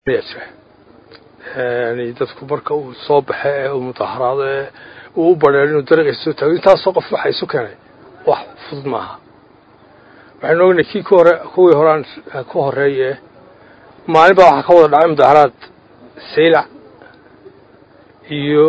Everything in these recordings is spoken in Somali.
dadku marka uu soo baxe ee uu mudaharaado ee uu u badheero inuu dariiqiisa soo taago intaasoo qof waxa isu keenay wax fudud maaha waxaynu ognahay kii ku hore kuwii horaan ku horreeye maalin baa waxaa ka wada dhacay mudaharaad saylac iyo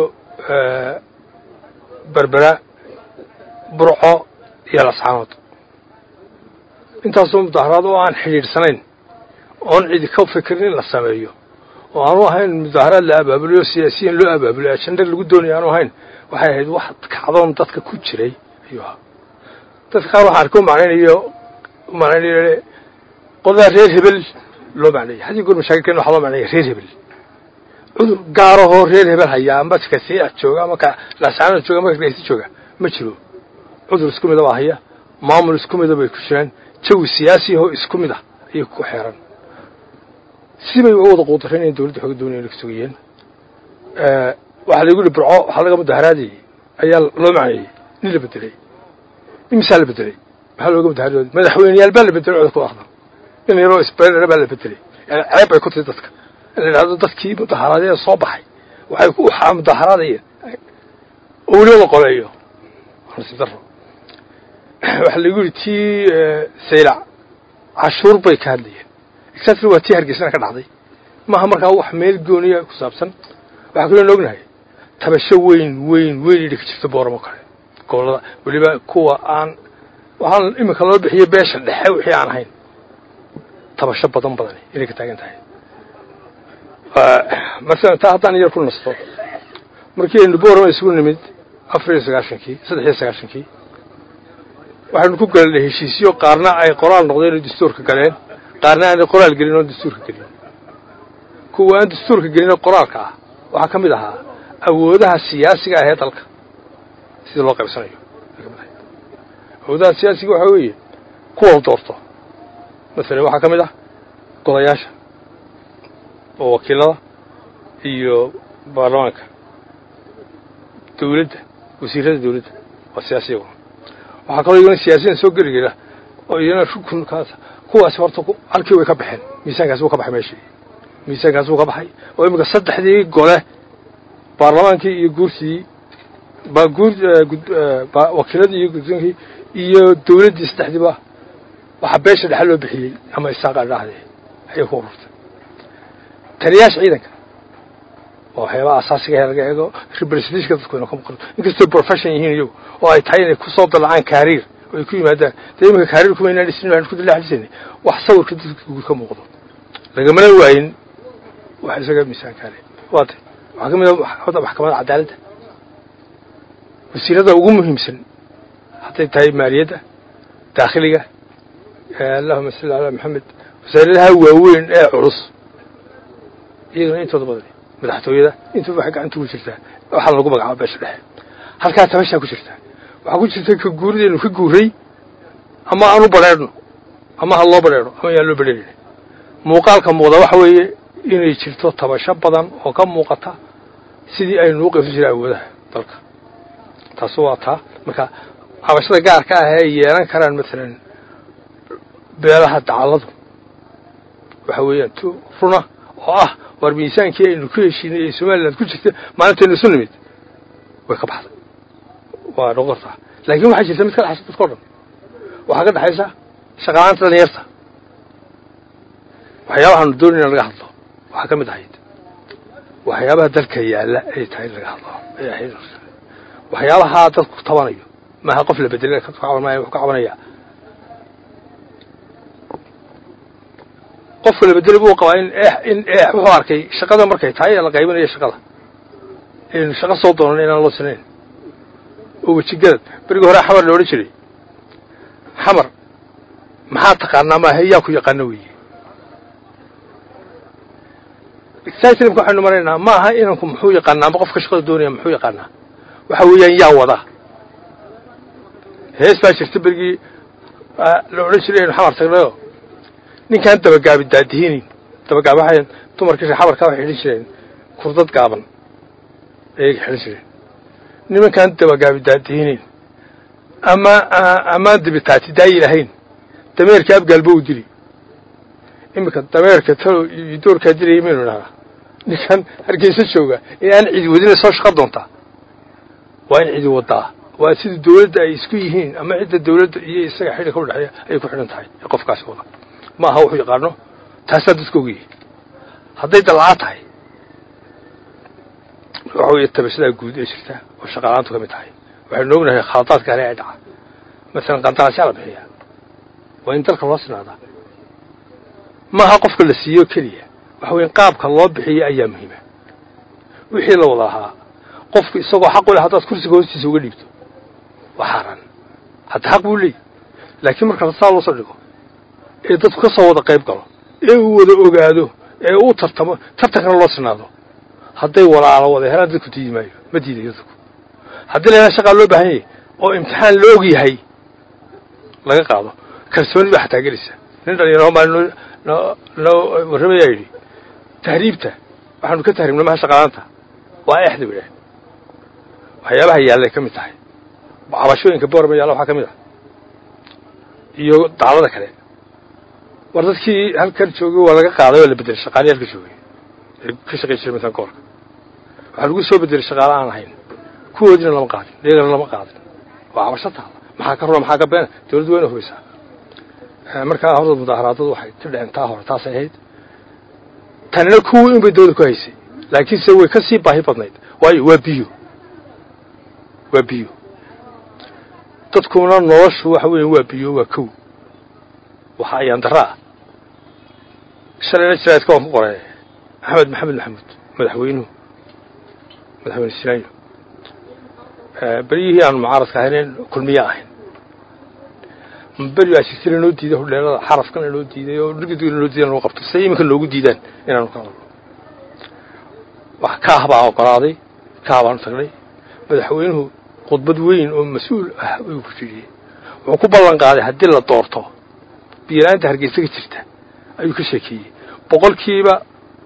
berbera burco iyo lascaanood intaasoo mudaharaad oo aan xidhiidhsanayn oon cidi ka fikirin in la sameeyo oo aanu ahayn mudaharaad la abaabuliyo siyaasiyan loo abaabuliyo ajenda lagu doonaya aanu ahayn waxay ahayd wax kacdoon dadka ku jiray ayuu ahaa dadka qaar waxaan arko macnaynayo macnaynayo qodaa reer hebel loo macneeyay haddii goor mashaakilkeen waxaa loo macneeya reer hebel cudur gaarahoo reer hebel hayaa amba ka saylac jooga ama ka laascaanood jooga ama ka dhegeysta jooga ma jiro cudur isku mida baa haya maamul isku mida bay ku jiraan jawi siyaasi ahoo isku mid ah ayay ku xeeran sibay uga wada quudareen inay dowladda xooga doonayeen ka sugayeen waxaa lagu yihi burco waxaa laga mudaharaadayey ayaa loo macneeyey nin la bedelay imisaa la bedelay maxaa looga mudaharaad madaxweyneyaal baa la bedelay codka ku aqdan nin yaroo isbeelera baa la bedelay yani ceeb bay ku tahay dadka in la yidhahdo dadkii mudaharaadee soo baxay waxay ku mudaharaadayeen oo weliba la qoleeyo nasiib daro waxaa lagu yihi tii saylac cashuur bay ka hadlayeen exactly waa tii hargeysana ka dhacday maaha markaa wax meel gooniya ku saabsan waxaa kaloo na ognahay tabasho weyn weyn weyn idhi ka jirta booramo kale gobollada weliba kuwa aan waxaan iminka loo bixiyo beesha dhexe wixii aan ahayn tabasho badan badani inay ka taagan tahay masalan taa haddaan yar ku nasto markii aynu boorama isugu nimid afar iyo sagaashankii saddex iyo sagaashankii waxaynu ku galanay heshiisyo qaarna ay qoraal noqdeen oo dastuurka galeen qaarna aanay qoraal gelin oo dastuurka gelin kuwa aan dastuurka gelinoo qoraalka ah waxaa ka mid ahaa awoodaha siyaasiga ah ee dalka sida loo qaybsanayo awoodaha siyaasiga waxaa weeye kuwa doorto masalan waxaa ka mid ah godayaasha oo wakiilada iyo baarlamaanka dawladda wasiirada dawladda waa siyaasiyaguna waxaa kaloo iyagona siyaasiyan soo geli gela oo iyana rukunkaas kuwaasi horta halkii way ka baxeen miisaankaasi wuu ka baxay meeshii miisaankaasi wuu ka baxay oo iminka saddexdii gole baarlamaankii iyo guurtii guur wakiiladii iyo gudoonkii iyo dawladdii saddexdiiba waxaa beesha dhexe loo bixiyey ama isaaqa dhahde ayay ku ururtay taliyaasha ciidanka oo waxyaabaha asaasiga ee laga eego representationka dadku ina ka maqan inkastoo profession yihiin iyagu oo ay tahay inay kusoo dalacaan kaariir oo ay ku yimaadaan dee iminka kaariir kuma inaan dhisin waxaan ku dilaaxdhisaynay wax sawirka dadka guur ka muuqdo lagamana waayin wax isaga miisaankaale waa tay waxaa ka mid a maxkamadda cadaaladda wasiirada ugu muhiimsan hadday tahay maaliyadda daakhiliga allahuma salli calaa maxamed wasaaradaha waaweyn ee culus iyagana intooda badan madaxtooyada intuba waxay gacanta ugu jirtaa waxaa lagu magacaaba beesha dhexe halkaa tabashaa ku jirtaa waxaa ku jirta ka guuridaynu ka guuray ama aan u badheedhno ama ha loo badheedho ama yaan loo badheerin muuqaalka muuqda waxa weeye inay jirto tabasho badan oo ka muuqata sidii aynu u qaybsan jiray awoodaha dalka taasi waa taa marka cabashada gaarka ah ee yeelan karaan maalan beelaha dacalladu waxa weeyaan tu runa oo ah war miisaankii aynu ku heshiinay ee somaliland ku jirta maalintaynu isu nimid way ka baxday waa noqortaa laakiin waxaa jirta mid ka dhexaysa dadka o dhan waxaa ka dhexaysa shaqalaanta dhalinyarta waxyaabahaanu doonayna laga hadlo waxaa ka mid ahayd waxyaabaha dalka yaalla ay tahay in laga hadlo ay ahayd waxyaabahaa dadku tabanayo maaha qof la bedelay ka cabanmaya wuxuu ka cabanayaa qofka la bedelay buu qabaa in eex in eex wuxuu arkay shaqada markay tahay ee la qaybinayo shaqada aynu shaqo soo doonan inaan loo sinayn oo wejigadad berigii hore xamar la odhan jiray xamar maxaa taqaanaa maaha yaa ku yaqaano weeye excitemka waxaynu maraynaa ma aha inanku muxuu yaqaanaa ama qofka shaqada doonaya muxuu yaqaanaa waxa weeyaan yaa wada hees baa jirta berigii la odhan jiray aynu xamar tagnayo ninkaan dabagaabi daadihinin dabagaab waxay dumarkii xabarkaa waxay xidhan jireen kurdad gaaban ayay xidhan jireen nimankaan dabagaabi daadihinin ama amaan dibitaati daayi lahayn dameerka abgaalba u dili iminka dameerka talo iyo doorkaa dilaya maynu idhahnaa ninkan hargeysa jooga in aan cidi wadina soo shaqo doontaa waa in cidi wadaa waa sida dawladda ay isku yihiin ama cidda dawladda iyo isaga xidhiga udhexeeya ayay ku xidhan tahay ee qofkaasi wada ma aha wuxuu yaqaano taasaa dadka ogyahay hadday dalcaa tahay waxa weeye tabashadaa guud ee jirta oo shaqaalaantu ka mid tahay waxaynu ognahay khaladaadka kale ee dhaca masalan qandaraasyaa la bixiyaa waa in dalka loo sinaadaa maaha qofka la siiyo keliya waxa weya qaabka loo bixiyo ayaa muhiima wixii la wada lahaa qofku isagoo xaq u leh haddaad kursiga hoostiisa uga dhiibto waa xaaraan hadda xaq buu leeyi laakiin marka saa loo soo dhigo ee dadku ka soo wada qayb galo ee uu wada ogaado ee uu tartamo tartankana loo sinaado hadday walaalo wada helaan dadku diidi maayo ma diidayo dadku haddii la yhaha shaqaa loo baahan yahay oo imtixaan la og yahay laga qaado kalsooni baa xataa gelaysa nin dhalinyaro maa noo noo noo warramayaa yidhi tahriibta waxaanu ka tahriibnay maha shaqalaanta waa exda ba idhaah waxyaabaha yaallay ka mid tahay cabashooyinka boorama yaalla waxaa ka mid ah iyo dacdada kale war dadkii halkan joogay waa laga qaaday waa la bedelay shaqaalii halka joogay ee ka shaqay jiray masalan gobolka waxaa lagu soo bedelay shaqaale aan ahayn kuwoodiina lama qaadin iyagana lama qaadin waa cabasho taalla maxaa ka runa maxaa ka beena dawladdu waa ina hubaysaa markaa horta mudaaharaadadu waxay ka dhaceen taa hore taasay ahayd tanina kuwii unbay dawladda ku haysay laakiinse way ka sii baahi badnayd waayo waa biyo waa biyo dadkuna noloshu waxa weya waa biyo waa kow waxa ayaan darra ah shalayna jiraadka waan ku qoray axmed maxamed maxamuud madaxweynuhu madaxweyne sinaayo beryihii aanu mucaaradka ahayneen kulmiye ahayn beri baa jirta lanoo diiday hodheelada xarafkan lanoo diiday oo dhirgidg lanoo diiday lanoo qabto siday iminka noogu diidaan inaanu ka hadalno wax kaah baa ogolaaday kaah baanu tagnay madaxweynuhu khudbad weyn oo mas-uul ah ayuu ku jiriyey wuxuu ku ballan qaaday haddii la doorto biyala-aanta hargeysa ka jirta ayuu ka sheekeeyey boqolkiiba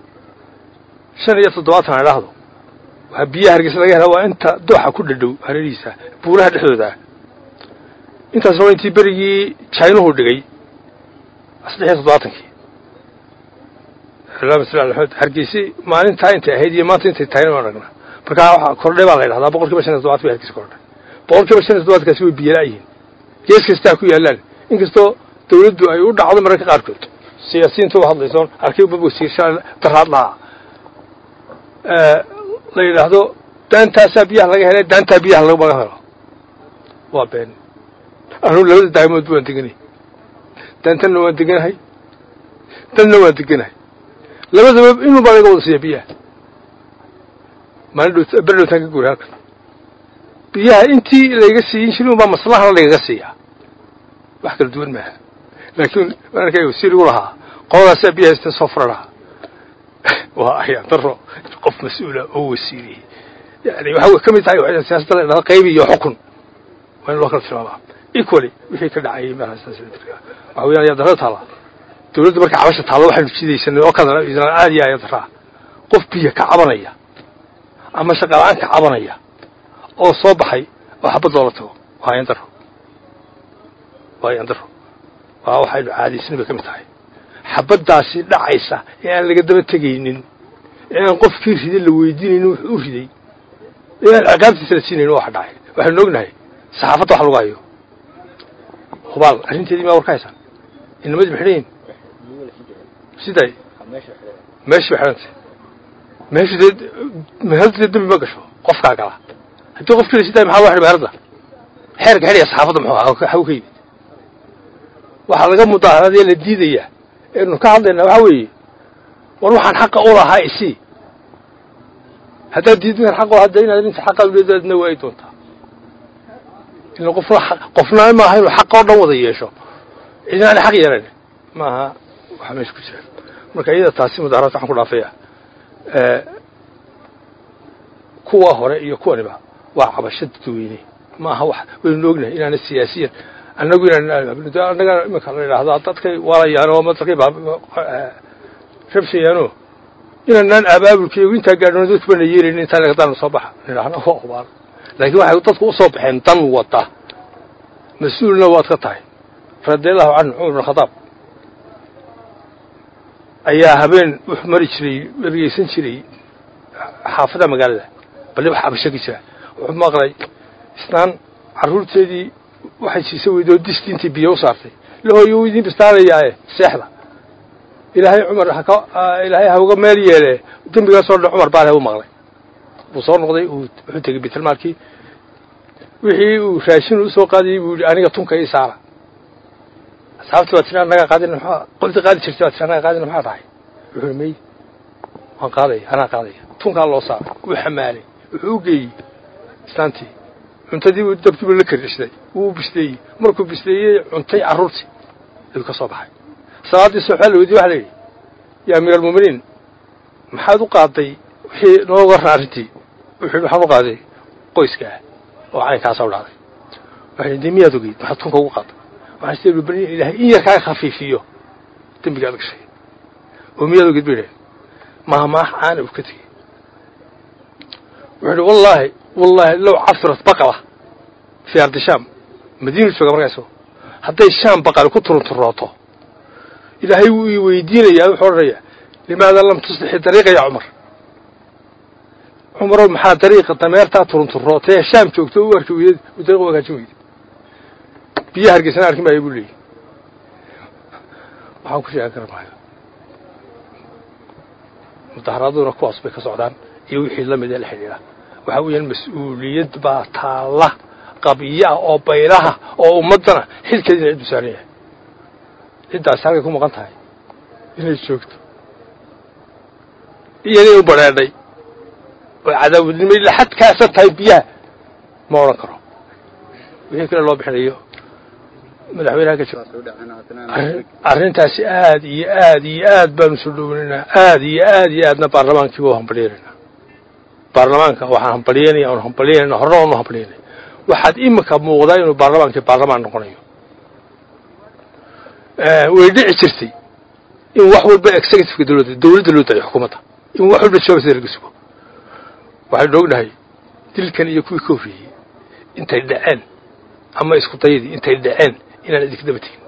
shan iyo toddobaatan ha idhaahdo waxaa biyaha hargeysa laga helaa waa inta dooxa ku dhadhow hareerihiisa buuraha dhexdooda ah intaasna waa intii berigii jainuhu dhigay saddex iyo toddobaatankii amed hargeysi maalintaa intay ahayd iyo maanta intay tahayna waan aragnaa markaa waxa kordhay baa la ydhahdaa boqol kiiba shan iyo toddobaatan bay hargeysa kordhay boqol kiiba shan iyo toddobaatkaasi way biyala-yihiin gees kastaa ku yaallaan inkastoo dawladdu ay u dhacdo mararka qaarkood siyaasiyiinta u hadlaysoon arkay wasiirsha daraad lahaa la yidhaahdo daantaasaa biyaha laga helay daantaa biyaha lagama helo waa been anugu labada daamoodba waan deganay daantanna waan deganahay danna waan deganahay labadaba inun baa laga wada siiya biyaha maalin dh beri dhowtaan ka guuray halkan biyaha intii layga siiyin jirin un baa maslahana lagaga siiyaa wax kala duwan maaha laakiin waan arkay wasiirigu lahaa qoladaasa biyaha istan soo fura lahaa waa ayaan daro qof mas-uula oo wasiiriyey yani waxay ka mid tahay siyaasadda la dhahdo qaybi iyo xukun waa in loo kala tilmaamaa equally wixii ka dhacayay waxa weyan ayaa darada taalla dawladda marka cabasha taalla waxaynu jidaysanay oo kadana islaan aad iyo ayaa daraa qof biyo ka cabanaya ama shaqala-aan ka cabanaya oo soo baxay oo xabad loola tago waa ayaan daro waa ayaan daro waa waxaynu caadaysanay bay ka mid tahay xabaddaasi dhacaysa ee aan laga daba tegaynin ee aan qofkii riday la weydiinaynin wuxuu u riday ee aan ciqaabtiisa la siinaynin waxa dhacay waxaynu ognahay saxaafadda wax lagu hayo hubaal arrinteedii maa war ka haysaan inamadii ma xidhan yihin siday meeshii ba xidhantay meeshu dee meheradu dee dembi ma gasho qofkaa gala haddii qofkii la sidaay maxaa loo xidhay meherada xeerka xidhaya saxaafadda muxuu ahaa xagu ka yimid waxaa laga mudaaharadee la diidayaa eenu ka hadlaynaa waxaa weeye war waxaan xaqa u lahaa isii haddaad diidin xaq u hadda inaad inta xaqaad uleedaadna waayi doontaa ila qofna qofna maaha inuu xaq oo dhan wada yeesho cidinaana xaq yeelan maaha waxaa meesha ku jira marka iyada taasi mudaharaadka waxaan ku dhaafaya kuwa hore iyo kuwaniba waa cabasho dadweyne maaha wax waynu ognahay inaana siyaasiyan annagu inaan annaga iminka la idhaahdo dadkay waalayaan oo dadkay rabshayaano inaanaan abaabulkaygu intaa gaadhno dadku bana yeelayn intaa lagadaana soo baxa nidhaahno waa hubaal laakiin waxay dadku usoo baxeen dan wada mas-uulna waad ka tahay radiallahu canhu cumar bin khadaab ayaa habeen wuxuu mari jiray ergeysan jiray xaafadaha magaalada balli wax abasho ka jira wuxuu maqlay isnaan carruurteedii waxay siisa weydoo disti intii biyo u saartay lahooyo u idiin bistaanayaae seexda ilaahay cumar haka ilaahay ha uga meel yeele dembigaasoo dhan cumar baale u maqlay wuu soo noqday wuxuu tegey bitalmaalkii wixii uu raashin usoo qaadayey buu yidhi aniga tunka ii saara asxaabtii baa tiri annagaa qaadina maxaa qoltii qaadi jirtay baa tiri annagaa qaadina maxaa tahay wuxuu mey waan qaadaya anaa qaadaya tunkaa loo saaray wuu xamaalay wuxuu u geeyey islaantii cuntadii buu dabkiibu la kardhisday wuu bisleeyey markuu bisleeyey cuntay carruurtii ayuu ka soo baxay salaaddii soxbaa la weydiye waxa la yidhi yaa amiir almuuminiin maxaad u qaaday wixii noo warran arrintii wuxuu yidhi waxaan u qaaday qoyska ah oo caynkaasoo dhacday waxay yidhi dee miyaad ogeyd maxaad tunka ugu qaaday waxaan sida bani ilaahay in yar kaaga khafiifiyo dembigaad gashay oo miyaad ogeyd bay idhahen maahmaah caana uu ka tegey wuxuu yidhi wallaahi wallaahi low cafirat baqala fii ardi shaam madiinu jooga markaaso hadday shaam baqali ku turunturooto ilaahay wuu ii weydiinayaa wuxuu odhanayaa limaada lam tuslixi dariiqa yaa cumar cumarow maxaa dariiqa dameertaa turunturootee shaam joogto u arki weydeed u dariiq u hagaajin weyde biyo hargeysana arkin maayo buu leeyay waxaan ku sheegan kara maayo mudaharaaduna kuwaas bay ka socdaan iyo wixii la mid ee la xidhiidha waxaa weeyaan mas-uuliyad baa taalla qabiyo ah oo baylaha oo ummaddana xilkeedina ciddu saaran yahay ciddaasi halkay ku maqan tahay inay joogto iyanay u badheedhay oo cadaawadnimay laxadkaasa tahay biyaha ma odhan karo wixii kale loo bixinayo madaxweynaha ka jiro arrintaasi aad iyo aad iyo aad baanu soo dhoweynaynaa aad iyo aad iyo aadna baarlamaankiiba u hambalyenaynaa baarlamaanka waxaan hambalyeynaya aanu hambalyeynayna horena aanu hambalyeynay waxaad iminka muuqdaa inuu baarlamaankii baarlamaan noqonayo way dhici jirtay in wax walba executiveka dawladda dawladda loo daayo xukuumadda in wax walba jawaabsida laga sugo waxaynu ognahay dilkan iyo kuwii ka horreeyey intay dhaceen ama isku dayadii intay dhaceen inaan idinka daba tegin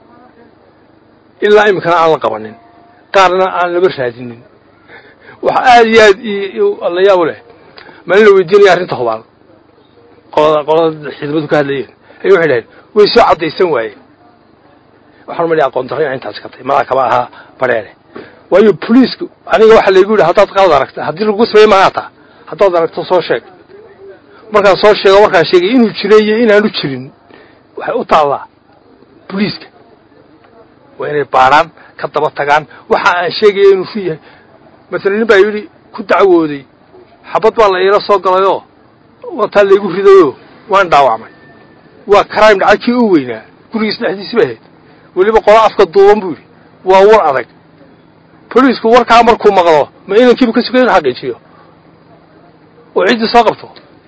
ilaa iminkana aan la qabanin qaarna aan laba raadinin waxa aad iyo aad la yaab leh maalin la weydiinaya arrinta hubaal qolada qolada xidmadu ka hadlayeen ayay waxay dhaheen way soo caddaysan waayeen waxaan umali aqoon darro inaa intaasi ka tahay madaa kama ahaa bareere waayo boliisku aniga waxaa laygu yidhi haddaad qalad aragta haddii lagu sameeye magaataa haddaad aragto soo sheeg markaan soo sheego markaan sheegay inuu jira iyo inaanu jirin waxay u taallaa boliiska waa inay baadhaan ka daba tagaan waxa aan sheegaya inuu fu yahay masalan nin baa yidhi ku dacwooday xabad baa la iila soo galayoo wataa laygu ridayoo waan dhaawacmay waa crime dhacay kii u weynaa gurigiis dhexdiisi ba ahayd weliba qola afka duuban buu yidhi waa war adag boliisku warkaa markuu maqlo ma inankiibu ka sugay inu xaqiijiyo oo ciddii soo qabto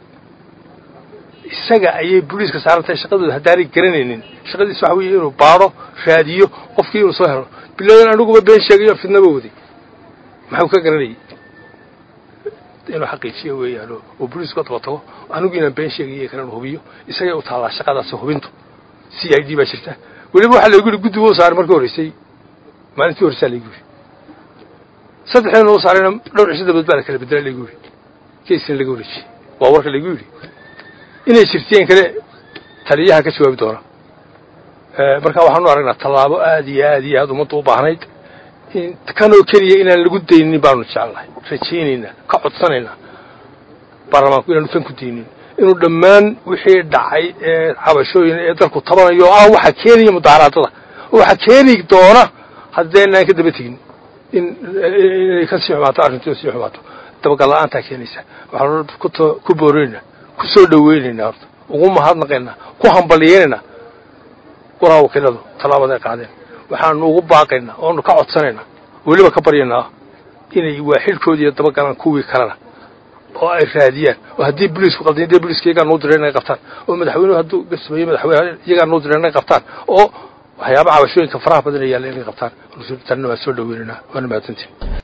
isaga ayay boliiska saarantahay shaqadooda haddaanay garanaynin shaqadiis waxa weeye inuu baadho raadiyo qofkii inuu soo helo bilowdan aniguba been sheegayo fidnaba waday maxuu ka garanayay inuu xaqiijiyo weeyaan oo boliisku ka daba tago anigu inaan been sheegayo kalenu hubiyo isagay u taallaa shaqadaasi hubintu c i d baa jirta weliba waxaa laygu yidhi guddiga u saaray markii horreysay maalintii horreysaa laygu yidhi saddexdeena u saarayna dhowr cisho dabaed baa la kala bedela laygu yidhi kaysina laga wareejiyey waa warka laygu yidhi inay jirtiyeen kale taliyaha ka jawaabi doona marka waxaanu aragnaa tallaabo aad iyo aad iyo aad ummadda u baahnayd kanoo keliya inaan lagu daynin baanu jecelnahay rajaynaynaa ka codsanaynaa baarlamaanku inaanu tan ku daynin inuu dhammaan wixii dhacay ee cabashooyin ee dalku tabanayo oo ah waxa keenaya mudaaraadada oo waxa keeni doona haddeenaan ka daba tegin in inay ka sii xumaato arrintu sii xumaato dabagal la-aantaa keenaysa waxaanu ku boorinaynaa ku soo dhaweynaynaa horta ugu mahadnaqaynaa ku hambaliyeynaynaa golaha wakiiladu tallaabada ay qaadeen waxaanu ugu baaqaynaa oonu ka codsanaynaa weliba ka baryaynaa inay waaxilkoodi iyo dabagalaan kuwii kalena oo ay raadiyaan oo haddii boliisku qaldan dee boliiska iyagaa noo direen inay qabtaan oo madaxweynuhu hadduu gasmeeyo madaxweyne iyagaa noo direen inay qabtaan oo waxyaaba cabashooyinka faraha badan yaalla inay qabtaan tanna waa soo dhaweynaynaa waana mahadsantiin